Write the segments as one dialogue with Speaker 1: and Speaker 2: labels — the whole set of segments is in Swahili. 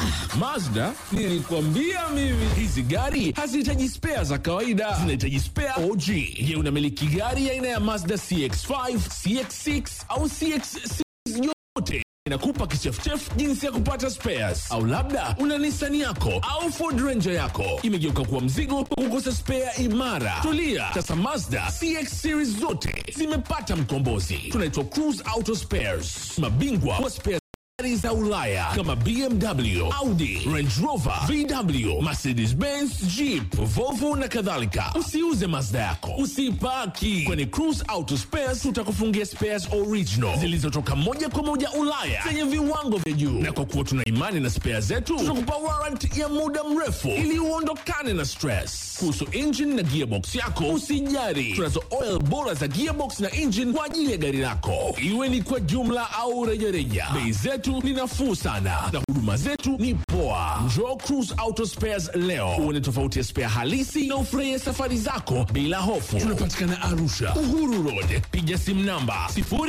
Speaker 1: Mazda, nilikwambia mimi hizi gari hazihitaji spea za kawaida, zinahitaji spea OG. Je, unamiliki gari aina ya Mazda CX5, CX6 au CX6 yote inakupa kichefuchefu jinsi ya kupata spares, au labda una Nissan yako au Ford Ranger yako imegeuka kuwa mzigo wa kukosa spare imara. Tulia sasa, Mazda CX series zote zimepata mkombozi. Tunaitwa Cruise Auto Spares, mabingwa wa spares gari za Ulaya kama BMW, Audi, Range Rover, VW, Mercedes-Benz, Jeep, Volvo na kadhalika. Usiuze Mazda yako, usipaki kwenye Cruise Auto Spares. Tutakufungia spares original zilizotoka moja kwa moja Ulaya zenye viwango vya juu, na kwa kuwa tuna imani na spares zetu, tutakupa warranty ya muda mrefu ili uondokane na stress. Kuhusu engine na gearbox yako, usijari, tunazo oil bora za gearbox na engine kwa ajili ya gari lako, iwe ni kwa jumla au rejareja. Bei zetu ni nafuu sana na huduma zetu ni poa. Njoo Cruise Auto Spares leo uone tofauti ya spare halisi na ufurahie safari zako bila hofu. Tunapatikana Arusha, Uhuru Road. Piga simu namba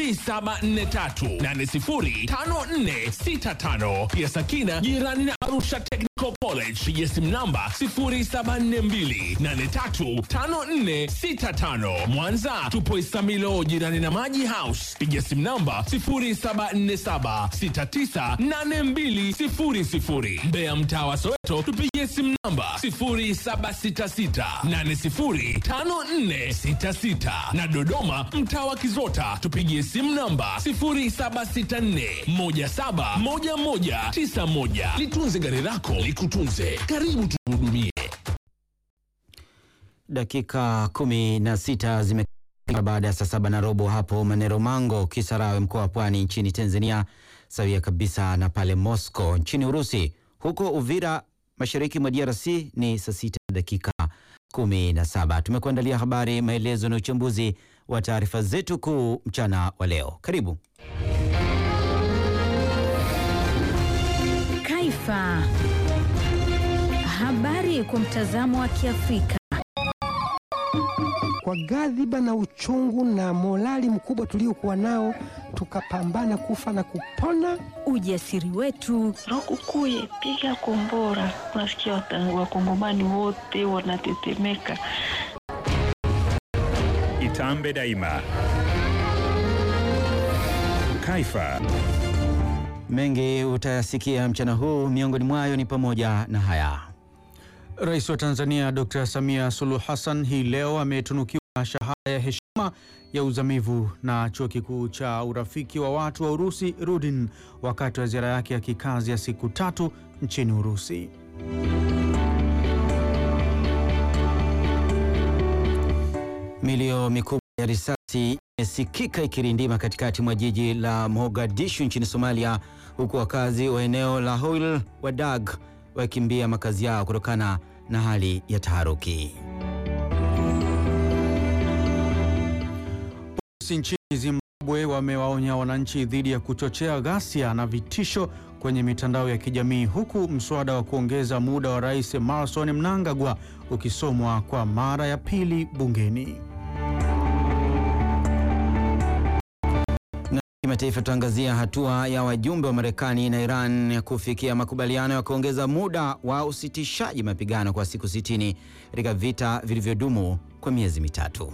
Speaker 1: 0743805465. Pia Sakina jirani na Arusha Technical College. Piga simu namba 0742835465. Mwanza tupo Isamilo jirani na Maji House. Piga simu namba 0747698200. Mbeya mtaa wa Soweto tupigie simu namba 0766805466 na Dodoma mtaa wa Kizota tupigie simu namba 0764171191. Litunze gari lako likutunze. Karibu tuhudumie.
Speaker 2: Dakika kumi na sita zime baada ya saa saba na robo hapo Manero Mango, Kisarawe, mkoa wa Pwani nchini Tanzania, sawia kabisa na pale Moscow nchini Urusi. Huko Uvira, mashariki mwa DRC ni saa sita dakika kumi na saba. Tumekuandalia habari, maelezo na uchambuzi wa taarifa zetu kuu mchana wa leo. Karibu.
Speaker 3: Kaifa. Habari kwa mtazamo wa Kiafrika.
Speaker 4: Kwa ghadhiba na uchungu na morali mkubwa tuliokuwa nao, tukapambana kufa na kupona.
Speaker 3: Ujasiri wetu,
Speaker 5: Rokukuye, piga kombora. Unasikia wata- wakongomani wote wanatetemeka.
Speaker 6: Itambe daima. Kaifa.
Speaker 2: Mengi utayasikia mchana huu, miongoni mwayo ni pamoja na haya.
Speaker 7: Rais wa Tanzania Dr. Samia Suluhu Hassan hii leo ametunukiwa shahada ya heshima ya uzamivu na Chuo Kikuu cha Urafiki wa Watu wa Urusi Rudin wakati wa ziara yake ya kikazi ya siku tatu nchini Urusi.
Speaker 2: Milio mikubwa ya risasi imesikika ikirindima katikati mwa jiji la Mogadishu nchini Somalia, huku wakazi wa eneo la Hoil Wadag wakimbia makazi yao kutokana na hali ya taharuki.
Speaker 7: Polisi nchini Zimbabwe wamewaonya wananchi dhidi ya kuchochea ghasia na vitisho kwenye mitandao ya kijamii huku mswada wa kuongeza muda wa Rais Emmerson Mnangagwa ukisomwa kwa mara ya pili bungeni.
Speaker 2: Kimataifa, tuangazia hatua ya wajumbe wa Marekani na Iran ya kufikia makubaliano ya kuongeza muda wa usitishaji mapigano kwa siku 60 katika vita vilivyodumu kwa miezi mitatu.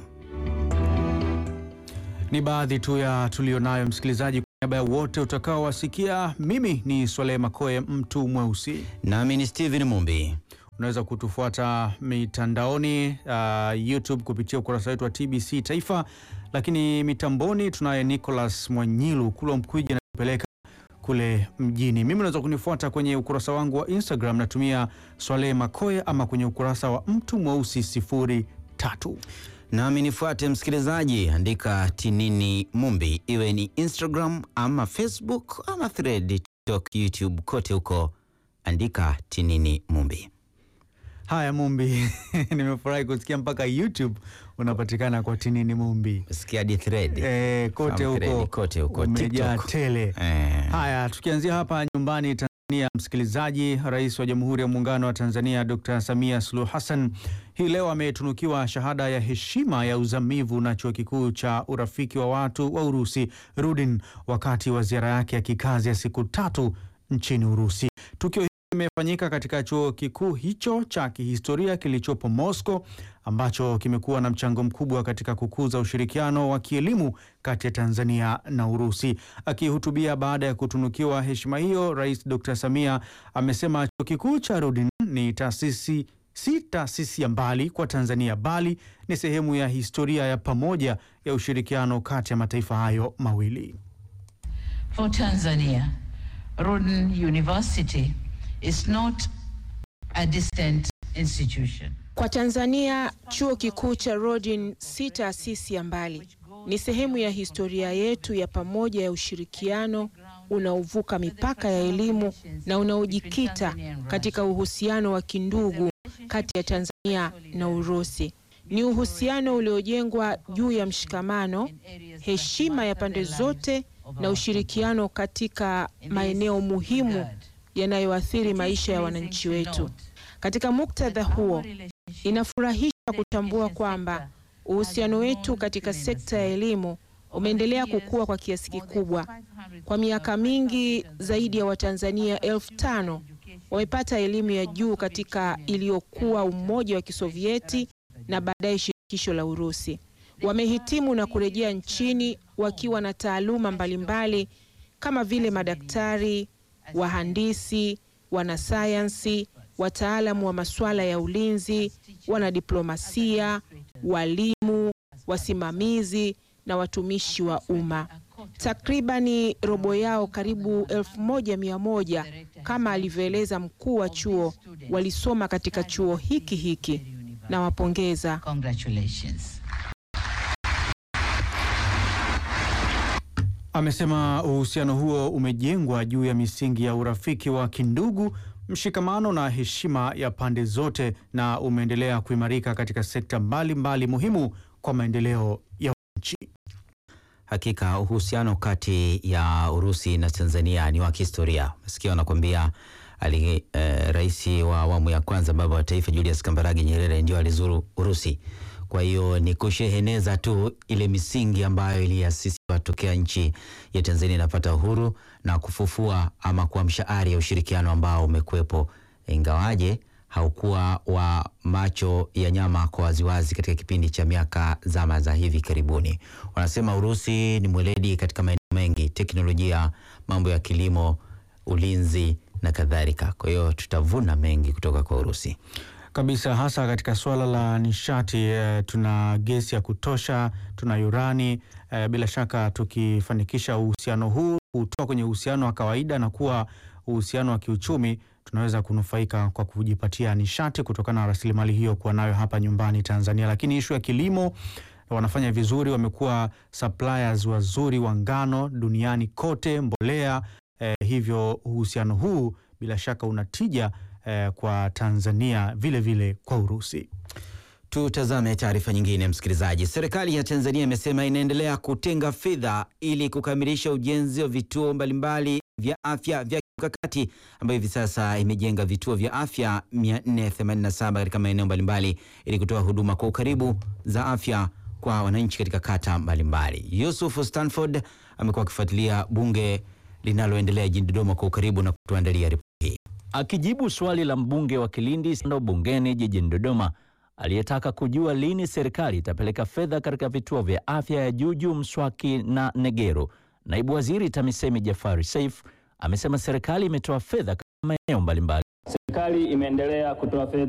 Speaker 7: Ni baadhi tu ya tulionayo, msikilizaji. Kwa niaba ya wote utakaowasikia, mimi ni Swaleh Makoe, mtu mweusi.
Speaker 2: Nami ni Steven Mumbi.
Speaker 7: Unaweza kutufuata mitandaoni uh, YouTube kupitia ukurasa wetu wa TBC Taifa, lakini mitamboni tunaye Nicholas Mwanyilu Kulwa Mkwiji anapeleka kule mjini. Mimi unaweza kunifuata kwenye ukurasa wangu wa Instagram, natumia Swaleh Makoe ama kwenye ukurasa wa mtu mweusi sifuri tatu.
Speaker 2: Nami nifuate msikilizaji, andika Tinini Mumbi, iwe ni Instagram ama Facebook ama Thread, TikTok, YouTube, kote huko andika Tinini Mumbi.
Speaker 7: Haya Mumbi, nimefurahi kusikia mpaka YouTube unapatikana kwa Tinini Mumbi.
Speaker 2: Sikia di Thread.
Speaker 7: Eh, kote
Speaker 2: Farm Thread,
Speaker 7: huko
Speaker 2: kote huko
Speaker 7: umejaa
Speaker 2: TikTok.
Speaker 7: tele.
Speaker 2: Eh.
Speaker 7: Haya, tukianzia hapa nyumbani Tanzania, msikilizaji, Rais wa Jamhuri ya Muungano wa Tanzania Dr. Samia Suluhu Hassan hii leo ametunukiwa shahada ya heshima ya uzamivu na Chuo Kikuu cha Urafiki wa Watu wa Urusi Rudin wakati wa ziara yake ya kikazi ya siku tatu nchini Urusi. Tukio imefanyika katika chuo kikuu hicho cha kihistoria kilichopo Moscow ambacho kimekuwa na mchango mkubwa katika kukuza ushirikiano wa kielimu kati ya Tanzania na Urusi. Akihutubia baada ya kutunukiwa heshima hiyo, Rais Dr. Samia amesema chuo kikuu cha Rudin ni taasisi si taasisi ya mbali kwa Tanzania bali ni sehemu ya historia ya pamoja ya ushirikiano kati ya mataifa hayo mawili.
Speaker 8: For Tanzania, Rhoden University is not a distant institution.
Speaker 9: Kwa Tanzania, chuo kikuu cha Rhoden si taasisi ya mbali, ni sehemu ya historia yetu ya pamoja ya ushirikiano unaovuka mipaka ya elimu na unaojikita katika uhusiano wa kindugu kati ya Tanzania na Urusi. Ni uhusiano uliojengwa juu ya mshikamano, heshima ya pande zote na ushirikiano katika maeneo muhimu yanayoathiri maisha ya wananchi wetu. Katika muktadha huo, inafurahisha kutambua kwamba uhusiano wetu katika sekta ya elimu umeendelea kukua kwa kiasi kikubwa. Kwa miaka mingi, zaidi ya Watanzania elfu tano wamepata elimu ya juu katika iliyokuwa Umoja wa Kisovieti na baadaye Shirikisho la Urusi. Wamehitimu na kurejea nchini wakiwa na taaluma mbalimbali kama vile madaktari, wahandisi, wanasayansi, wataalamu wa masuala ya ulinzi, wanadiplomasia, walimu, wasimamizi na watumishi wa umma. Takribani robo yao, karibu elfu moja mia moja kama alivyoeleza mkuu wa chuo, walisoma katika chuo hiki hiki. Nawapongeza.
Speaker 8: Congratulations.
Speaker 7: Amesema uhusiano huo umejengwa juu ya misingi ya urafiki wa kindugu, mshikamano na heshima ya pande zote na umeendelea kuimarika katika sekta mbalimbali mbali muhimu kwa maendeleo ya nchi.
Speaker 2: Hakika uhusiano kati ya Urusi na Tanzania ni wa kihistoria. Masikia wanakuambia ali eh, rais wa awamu ya kwanza baba wa taifa Julius Kambarage Nyerere ndio alizuru Urusi. Kwa hiyo ni kusheheneza tu ile misingi ambayo iliasisiwa tokea nchi ya Tanzania inapata uhuru na kufufua ama kuamsha ari ya ushirikiano ambao umekuwepo, ingawaje haukuwa wa macho ya nyama kwa waziwazi katika kipindi cha miaka zama za hivi karibuni. Wanasema Urusi ni mweledi katika maeneo mengi, teknolojia, mambo ya kilimo, ulinzi na kadhalika. Kwa hiyo tutavuna mengi kutoka kwa Urusi
Speaker 7: kabisa hasa katika suala la nishati eh, tuna gesi ya kutosha, tuna urani eh, bila shaka tukifanikisha uhusiano huu kutoka kwenye uhusiano wa kawaida na kuwa uhusiano wa kiuchumi, tunaweza kunufaika kwa kujipatia nishati kutokana na rasilimali hiyo kuwa nayo hapa nyumbani Tanzania. Lakini ishu ya kilimo wanafanya vizuri, wamekuwa suppliers wazuri wa ngano duniani kote, mbolea eh, hivyo uhusiano huu bila shaka unatija eh, kwa Tanzania vile vile kwa Urusi.
Speaker 2: Tutazame taarifa nyingine, msikilizaji. Serikali ya Tanzania imesema inaendelea kutenga fedha ili kukamilisha ujenzi wa vituo mbalimbali vya afya vya kimkakati ambayo hivi sasa imejenga vituo vya afya 487 katika maeneo mbalimbali ili kutoa huduma kwa ukaribu za afya kwa wananchi katika kata mbalimbali. Yusuf Stanford amekuwa akifuatilia bunge linaloendelea jijini Dodoma kwa ukaribu na kutuandalia ripoti hii.
Speaker 10: Akijibu swali la mbunge wa Kilindi Sando bungeni jijini Dodoma aliyetaka kujua lini serikali itapeleka fedha katika vituo vya afya ya Juju, Mswaki na Negero, naibu waziri TAMISEMI Jafari Saif amesema serikali imetoa fedha katika maeneo mbalimbali.
Speaker 11: Serikali imeendelea kutoa fedha